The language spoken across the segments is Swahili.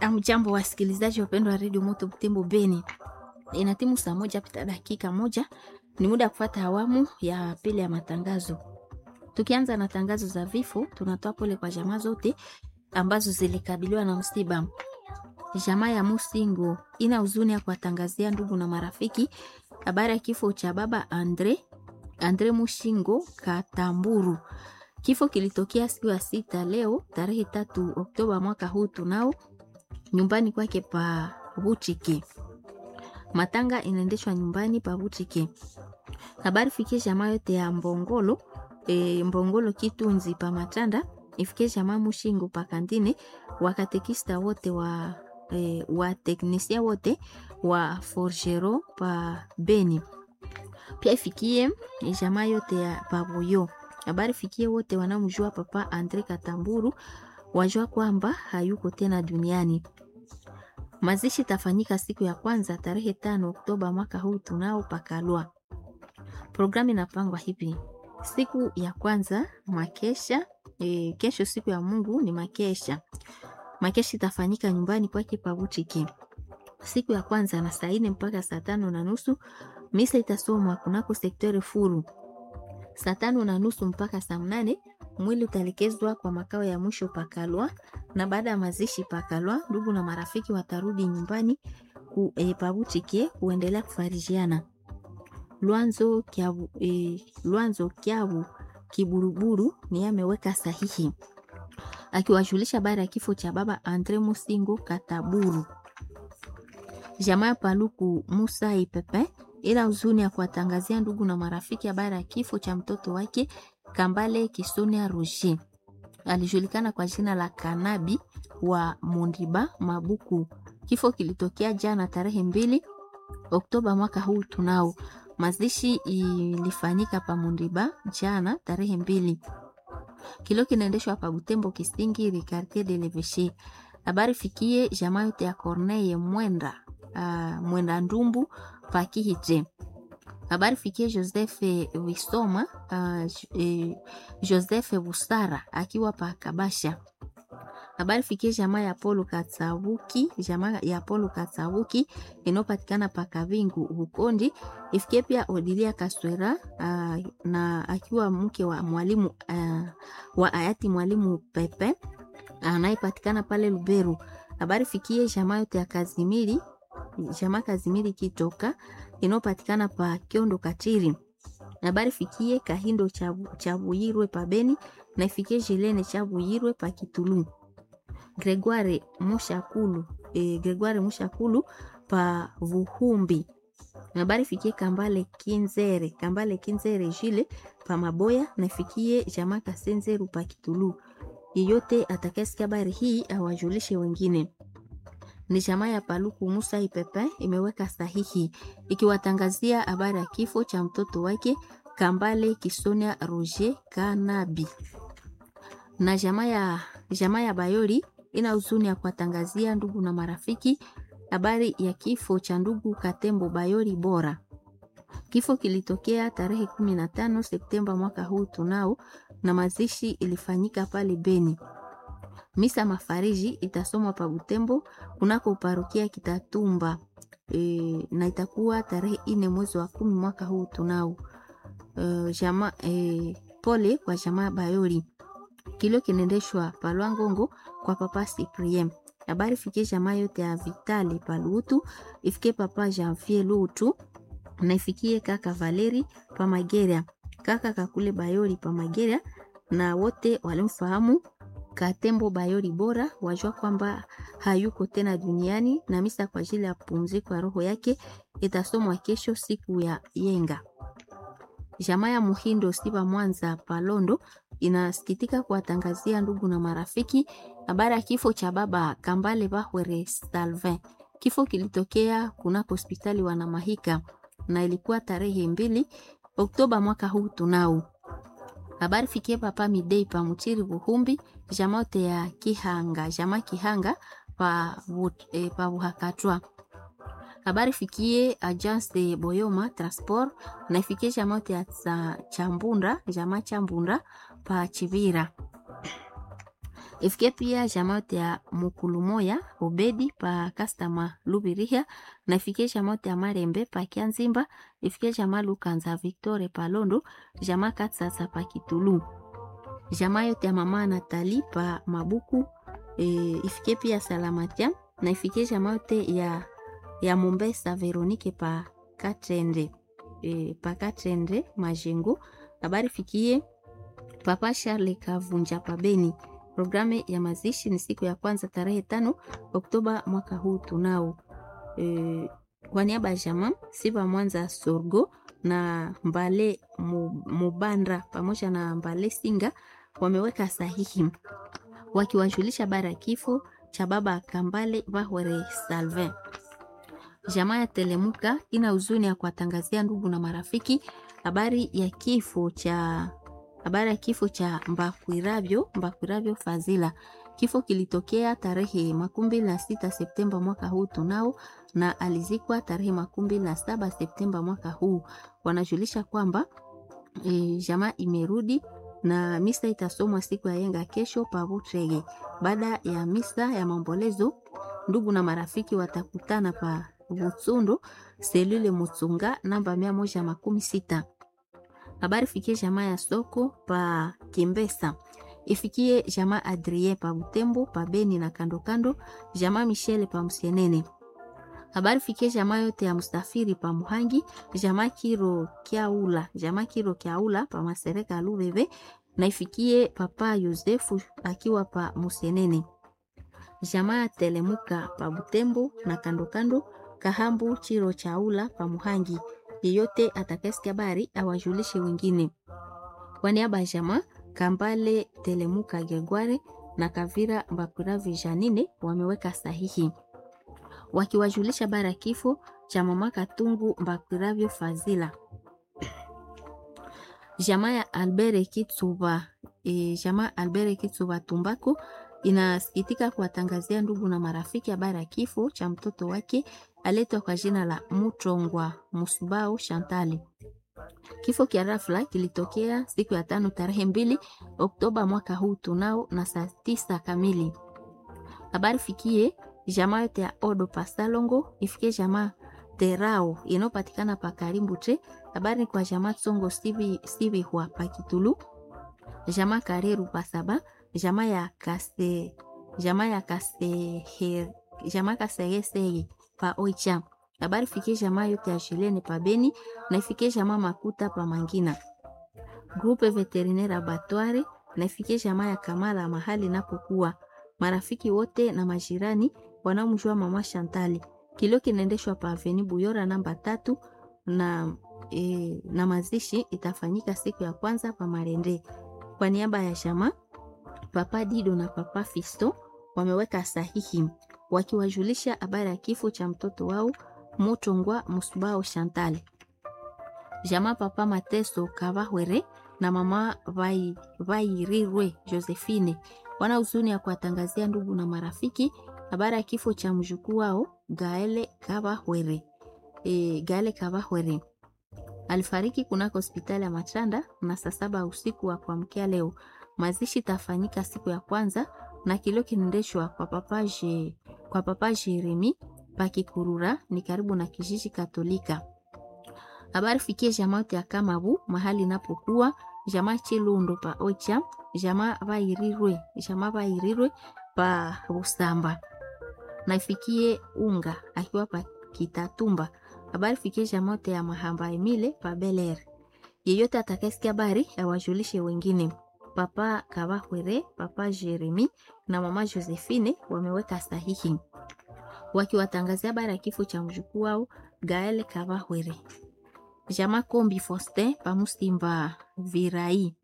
Amjambo wasikilizaji wapendwa wa redio Moto Butembo Beni, ina timu saa moja pita dakika moja, ni muda wa kufuata awamu ya pili ya matangazo. Tukianza na tangazo za vifo, tunatoa pole kwa jamaa zote ambazo zilikabiliwa na msiba. Jamaa ya Musingo ina huzuni ya kuwatangazia ndugu na marafiki habari ya kifo cha baba Andre Andre Mushingo Katamburu. Kifo kilitokea siku ya sita leo tarehe tatu Oktoba mwaka huu tunao nyumbani kwake pa Buchike. Matanga inaendeshwa nyumbani pa Buchike. Habari fikie jamaa yote ya Mbongolo e, Mbongolo Kitunzi pa Matanda ifikie jamaa Mushingo pa Kandine, wakatekista wote wa e, wa teknisia wote wa Forgero pa Beni. Pia ifikie jamaa yote ya Babuyo. Habari fikie wote wanamjua papa Andre Katamburu wajua kwamba hayuko tena duniani. Mazishi tafanyika siku ya kwanza tarehe tano Oktoba mwaka huu tunao pakalwa. Programu inapangwa hivi: siku ya kwanza makesha e, kesho siku ya Mungu ni makesha. Makesha itafanyika nyumbani kwake Pabuchiki siku ya kwanza na saa nne mpaka saa tano na nusu. Misa itasomwa kunako sektori furu saa tano na nusu mpaka saa mnane. Mwili utalekezwa kwa makao ya mwisho Pakalwa, na baada ya mazishi Pakalwa, ndugu na marafiki watarudi nyumbani ku, e, Pabuchike kuendelea kufarijiana. Lwanzo Kyabu, e, Lwanzo Kyabu Kiburuburu ni ameweka sahihi akiwajulisha habari ya kifo cha baba Andre Musingo Kataburu. Jamaa ya Paluku Musa Ipepe ila huzuni ya kuwatangazia ndugu na marafiki habari ya kifo cha mtoto wake Kambale Kisonia Roger, alijulikana kwa jina la Kanabi wa Mondiba Mabuku. Kifo kilitokea jana tarehe mbili Oktoba mwaka huu tunao. Mazishi ilifanyika pa Mondiba jana tarehe mbili. Kilo kinaendeshwa pa Butembo Kisingiri quartier de l'Eveche. Habari fikie jamaa yote ya Corneille Mwenda uh, Mwenda Ndumbu pakihije habari fikie Joseph Wisoma uh, eh, Joseph Busara akiwa pa Kabasha. Habari fikie jamaa ya Polo Katsabuki, jamaa ya Polo Katsabuki inayopatikana pa Kavingu Ukondi. Ifikie pia Odilia Kaswera uh, na akiwa mke wa mwalimu uh, wa hayati mwalimu Pepe anayepatikana uh, pale Luberu. Habari fikie jamaa yote ya Kazimiri jamaa Kazimiri Kitoka inayopatikana pa Kiondo Katiri. Habari fikie Kahindo Chabuyirwe pa Beni na ifikie Jelene Chabuyirwe pa Kitulu. Gregoire Mushakulu, e, Gregoire Mushakulu pa Vuhumbi. Habari fikie Kambale Kinzere, Kambale Kinzere Jile pa Maboya na ifikie jamaa Kasenzeru pa Kitulu. Yeyote atakayesikia habari hii awajulishe wengine ni jamaa ya Paluku Musa Ipepe imeweka sahihi ikiwatangazia habari ya kifo cha mtoto wake Kambale Kisonia Roger Kanabi. Na jamaa ya jamaa ya Bayori ina huzuni ya kuwatangazia ndugu na marafiki habari ya kifo cha ndugu Katembo Bayori Bora. Kifo kilitokea tarehe 15 Septemba mwaka huu tunao, na mazishi ilifanyika pale Beni. Misa mafariji itasomwa pa Butembo kunako parokia Kitatumba e, na itakuwa tarehe ine mwezi wa kumi mwaka huu tunao. E, jama, e, pole kwa jamaa Bayori. Kilio kinaendeshwa Palwangongo kwa papa Cyprien. Habari fikie jamaa yote ya Vitali Palutu, ifikie papa Janvier Lutu na ifikie kaka Valeri pa Mageria, kaka Kakule Bayori pa Mageria na wote walimfahamu Katembo Bayori Bora wajua kwamba hayuko tena duniani, na misa kwa ajili ya pumziko ya roho yake itasomwa kesho siku ya yenga. Jamaa ya Muhindo Siba Mwanza Palondo inasikitika kuwatangazia ndugu na marafiki habari ya kifo cha baba Kambale Bahwere Salvin. Kifo kilitokea kunako hospitali Wanamahika na ilikuwa tarehe mbili Oktoba mwaka huu tunao habari fikie papa Midei pa Mutiri Buhumbi jamote ya Kihanga jama Kihanga pa, e, pa Buhakatwa. Habari fikie agence de Boyoma Transport na ifikie jamote ya Chambunda jama Chambunda pa Chivira. ifike pia jamaa yote ya mukulumoya obedi pa kastama lubirihia na ifike jamaa yote ya marembe pa kianzimba ifike jamaa lukanza victore pa londo jamaa katsatsa pa kitulu jamaa yote ya mama natali pa mabuku e, ifike pia salamatia na ifike jamaa yote ya, ya mombesa veronike pa katrende e, pa katrende majengo habari fikie papa charle kavunja pa beni Programu ya mazishi ni siku ya kwanza tarehe tano Oktoba mwaka huu tunao. E, kwa niaba ya jamaa Siba Mwanza Sorgo na Mbale Mubandra pamoja na Mbale Singa wameweka sahihi wakiwajulisha bara ya kifo cha baba Kambale Bahwere Salvin. Jamaa ya Telemuka ina huzuni ya kuwatangazia ndugu na marafiki habari ya kifo cha habari ya kifo cha Mbakwiravyo Mbakwiravyo Fazila. Kifo kilitokea tarehe makumi mbili na sita Septemba mwaka huu tunao, na alizikwa tarehe makumi mbili na saba Septemba mwaka huu. Wanajulisha kwamba e, jamaa imerudi na misa itasomwa siku ya yenga kesho pavutrege. Baada ya misa ya maombolezo, ndugu na marafiki watakutana pa Butsundo selule Mutsunga namba mia moja makumi sita habari fikie jamaa ya soko pa Kimbesa, ifikie jamaa Adrien pa Butembo pa Beni na kando kando, jamaa Michele pa Msenene. Habari fikie jamaa yote ya Mustafiri pa Muhangi, jamaa Kiro Kiaula, jamaa Kiro Kiaula pa Masereka Lubebe, na ifikie papa Yosefu akiwa pa Musenene. Jamaa Telemuka pa Butembo na kando kando, Kahambu Chiro Chaula pa Muhangi yeyote atakayesikia habari awajulishe wengine. Kwa niaba ya jamaa Kambale Telemuka Gegware na Kavira Mbakuravi Janine wameweka sahihi wakiwajulisha habari ya kifo cha mama Katungu Mbakuravyo Fazila. Jamaa ya Albert Kitsuba, e, jamaa Albert Kitsuba Tumbako inasikitika kuwatangazia ndugu na marafiki habari ya kifo cha mtoto wake aletwa kwa jina la Mutongwa Musubao Shantali. Kifo kia rafla kilitokea siku ya tano tarehe mbili Oktoba mwaka huu tunao na saa tisa kamili. Habari fikie jamaa yote ya Odo Pasalongo, ifikie jamaa Terao inayopatikana pa Karimbu tre. Habari ni kwa jamaa Tsongo Sivi, Sivi hua pa Kitulu, jamaa Kareru Pasaba, jamaa ya Kase, jamaa ya Kase, jamaa Kasegesege pa Oicha. Habari fikie jamaa yote ya Shilene pa Beni na ifikie jamaa Makuta pa Mangina. Grupe Veterinaire Abattoir na ifikie jamaa ya Kamala mahali napokuwa. Marafiki wote na majirani wanaomjua mama Shantali. Kilio kinaendeshwa pa Aveni Buyora namba tatu na, e, na mazishi itafanyika siku ya kwanza pa Marende. Kwa niaba ya jamaa Papa Dido na Papa Fisto wameweka sahihi wakiwajulisha habari ya kifo cha mtoto wao Mutongwa Musubao Chantal. Jamaa Papa Mateso Kabahwere na mama Vairirwe Josephine wana huzuni ya kuwatangazia ndugu na marafiki habari ya kifo cha mjukuu wao Gaele Kabahwere. E, Gaele Kabahwere alifariki kunako hospitali ya Machanda na saa saba usiku wa kuamkia leo. Mazishi tafanyika siku ya kwanza na kilio kinaendeshwa kwa papa je, kwa papa Jeremi Pakikurura ni karibu na kijiji Katolika. Habari fikie jamaa yote ya Kamabu mahali napokuwa jamaa Chilundo pa Ocha, jamaa Vairirwe, jamaa Vairirwe pa Busamba. Na ifikie Unga akiwa pa Kitatumba. Habari fikie jamaa yote ya Mahamba Emile pa Beler. Yeyote atakayesikia habari awajulishe wengine. Papa Kabahwere, Papa Jeremi na Mama Josephine wameweka sahihi wakiwatangazia habari ya kifo cha mjukuu wao Gael Kabahwere. Jama Kombi Foste pamusimba Virai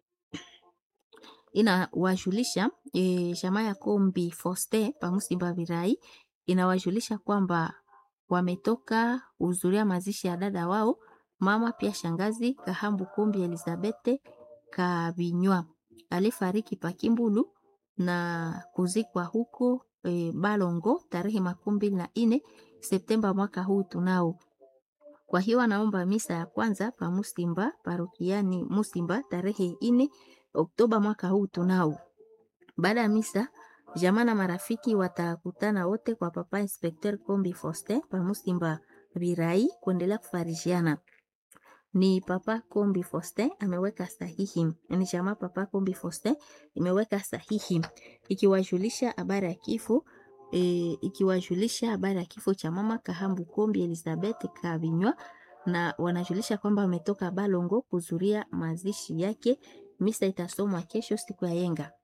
inawajulisha e, jamaa ya Kombi Foste pamusimba Virai inawajulisha kwamba wametoka kuhudhuria mazishi ya dada wao mama pia shangazi Kahambu Kombi Elizabete Kabinywa alifariki Pakimbulu na kuzikwa huko e, Balongo tarehe makumi mbili na nne Septemba mwaka huu tunao. Kwa hiyo anaomba misa ya kwanza pa Musimba parokiani Musimba tarehe nne Oktoba mwaka huu tunao. Baada ya misa Jamaa na marafiki watakutana wote kwa Papa Inspecteur Kombi Faustin pa Musimba Birai kuendelea kufarishiana. Ni Papa Kombi Faustin ameweka sahihi, ni jamaa Papa Kombi Faustin imeweka sahihi ikiwajulisha habari ya kifo e, ikiwajulisha habari ya kifo cha mama Kahambu Kombi Elizabeth Kabinywa, na wanajulisha kwamba wametoka Balongo kuzuria mazishi yake. Misa itasomwa kesho siku ya yenga